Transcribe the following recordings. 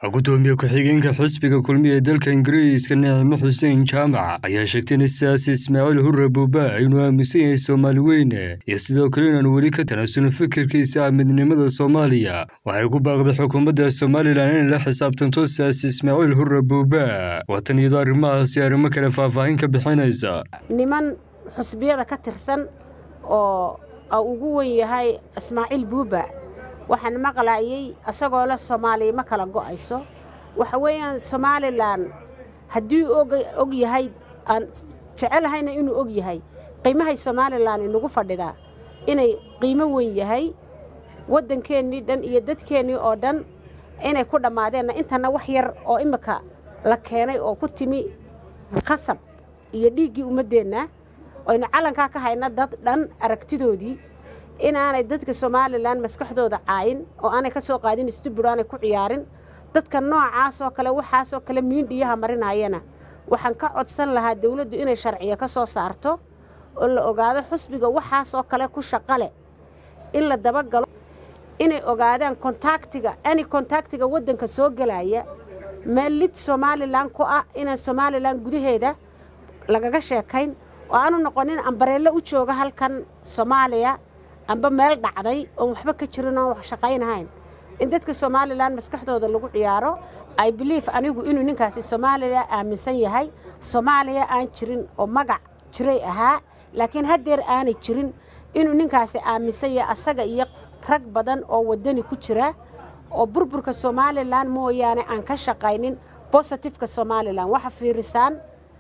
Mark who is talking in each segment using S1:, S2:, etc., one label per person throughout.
S1: gudoomiye ku-xigeenka xisbiga kulmiya ee dalka ingiriiska nicimo xuseen jaamac ayaa sheegtay in siyaasi ismaaciil hurre buuba inuu aaminsan yahay soomaali weyne iyo sidoo kale inaanu weli ka tanaasulin fikirkiisa ah midnimada soomaaliya waxay ku baaqday xukuumadda somalilan inay la xisaabtanto siyaasi ismaaciil hurre buuba waatan iyadoo arrimahaasi arrimo kale faahfaahin ka bixinaysa
S2: niman xusbiyada ka tirsan oo ugu wen yahay ismaaciil buuba waxaan maqlaayay isagoo leh soomaaliya ma kala go'ayso waxa weeyaan somalilan haddii og yahay aan jecelahayna inuu og yahay qiimahay somalilan inagu fadhidaa inay qiimo weyn yahay waddankeennii dhan iyo dadkeennii oo dhan inay ku dhammaadeenna intana wax yar oo imminka la keenay oo ku timi khasab iyo dhiiggii ummaddeenna oynu calankaa ka hayna dad dhan aragtidoodii inaanay dadka somalilan maskaxdooda caayin oo aanay ka soo qaadin istubur aanay ku ciyaarin dadka noocaasoo kale waxaasoo kale miindhiyaha marinayana waxaan ka codsan lahaa dawladdu inay sharciya ka soo saarto oo la ogaado xusbiga waxaasoo kale ku shaqale in la dabagalo inay ogaadaan kontaktiga ani kontaktiga waddanka soo gelaya meel lid somalilan ku ah inaan somalilan gudaheeda lagaga sheekayn oo aanu noqonin ambareello u jooga halkan soomaaliya amba meel dhacday oon waxba ka jirin oon wax shaqaynahayn in dadka somalilan maskaxdooda lagu ciyaaro i belief anigu inuu ninkaasi soomaaliya aaminsan yahay soomaaliya aan jirin oo magac jiray ahaa laakiin haddeer aanay jirin inuu ninkaasi aaminsan yahay asaga iyo rag badan oo waddani ku jira oo burburka somalilan mooyaane aan ka shaqaynin bositifeka somalilan waxa fiirisaan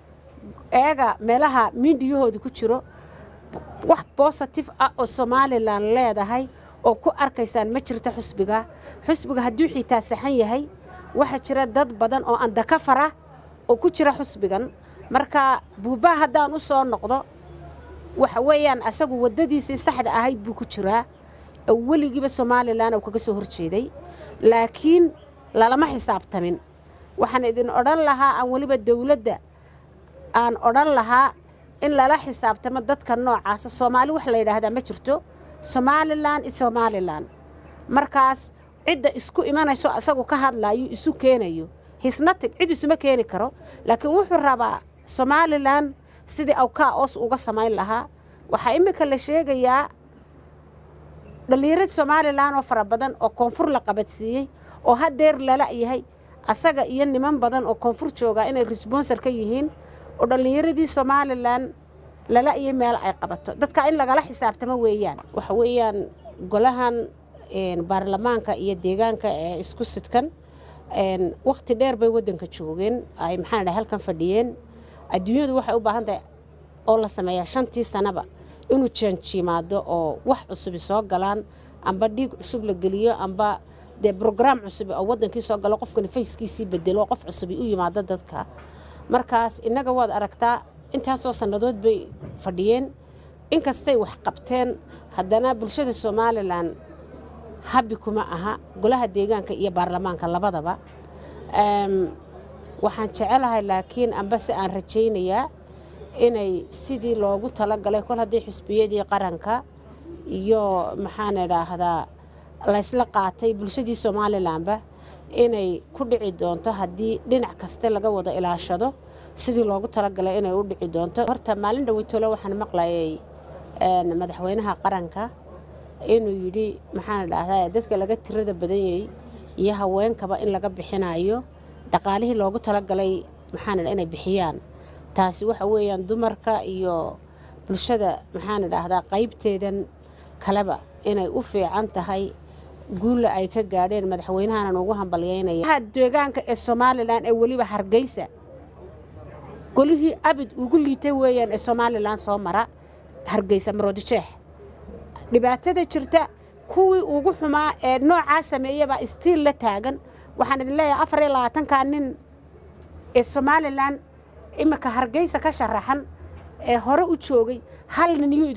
S2: eega meelaha miindhiyahooda ku jiro wax bositif ah oo somalilan leedahay oo ku arkaysaan ma jirto xusbiga xusbiga hadduu xiitaa saxan yahay waxaa jira dad badan oo andakafar ah oo ku jira xusbigan marka buubaa haddaan u soo noqdo waxa weeyaan asagu waddadiisii saxda ahayd buu ku jiraa oo weligiiba somalilan uu kaga soo horjeeday laakiin lalama xisaabtamin waxaan idin odhan lahaa aan weliba dawladda aan odhan lahaa in lala xisaabtamo dadka noocaasa soomaali wax la yidhaahdaa ma jirto somalilan i somalilan markaas cidda isku imanayso asagu ka hadlaayo isu keenayo hisnatig cid isuma keeni karo laakiin wuxuu rabaa somalilan sidii awkaa oos uga samayn lahaa waxaa iminka la sheegayaa dhallinyarad somalilan oo fara badan oo koonfur la qabadsiiyey oo haddeer lala yahay asaga iyo niman badan oo koonfur joogaa inay resbonsor ka yihiin oo dhallinyaradii somalilan lala iyo meel ay qabato dadka in lagala xisaabtamo weeyaan waxa weeyaan golahan baarlamaanka iyo deegaanka ee isku sidkan wakhti dheer bay waddanka joogeen ay maxaan dhahay halkan fadhiyeen adduunyadu waxay u baahan tahay oo la sameeyaa shantii sanaba inuu janjiimaado oo wax cusubi soo galaan amba dhiig cusub la geliyo amba dee brograam cusub oo waddankii soo galo qofkana fayskiisii bedelo qof cusubi u yimaado dadka markaas innaga waad aragtaa intaasoo sannadood bay fadhiyeen inkastay wax qabteen haddana bulshada somalilan habbi kuma aha golaha deegaanka iyo baarlamaanka labadaba waxaan jecelahay laakiin ambase aan rajaynayaa inay sidii loogu talagalay kol haddii xusbiyadii qaranka iyo maxaan idhaahdaa laysla qaatay bulshadii somalilanba inay ku dhici doonto haddii dhinac kaste laga wada ilaashado sidii loogu talagalay inay u dhici doonto horta maalin dhaweytole waxaan maqlayay madaxweynaha qaranka inuu yidhi maxaan idhaahdaa dadka laga tirada badanyay iyo haweenkaba in laga bixinayo dhaqaalihii loogu talagalay maxaan idha inay bixiyaan taasi waxa weeyaan dumarka iyo bulshada maxaan idhaahdaa qaybteedan kaleba inay u fiican tahay guulla ay ka gaadheen madaxweynahanan ugu hambalyaynaya deegaanka ee somalilan ee weliba hargeysa golihii abid ugu liitay weeyaan ee somalilan soo mara hargeysa maroodijeex dhibaatada jirta kuwii ugu xumaa ee noocaa sameeyabaa istiil la taagan waxaan idin leeyahay afar iyo labaatankaa nin ee somalilan iminka hargeysa ka sharaxan ee hore u joogay hal nin